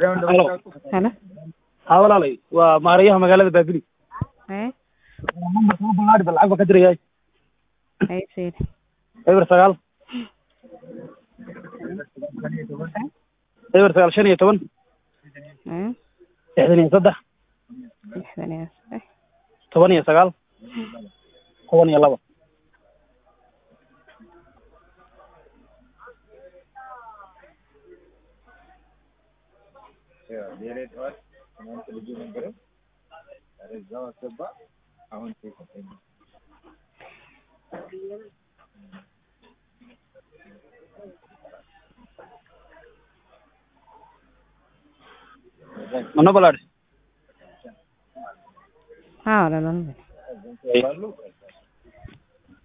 halo halo haa walaalay waa maarayaha magaalada baabili haye nambarka u ballaadhi ba lacag baa ka dirayaay haye sayid eber sagaal eber sagaal shan iyo toban haye lixdan iyo saddex lixdan iyo saddex toban iyo sagaal toban iyo laba mana ballaadhi haa walaal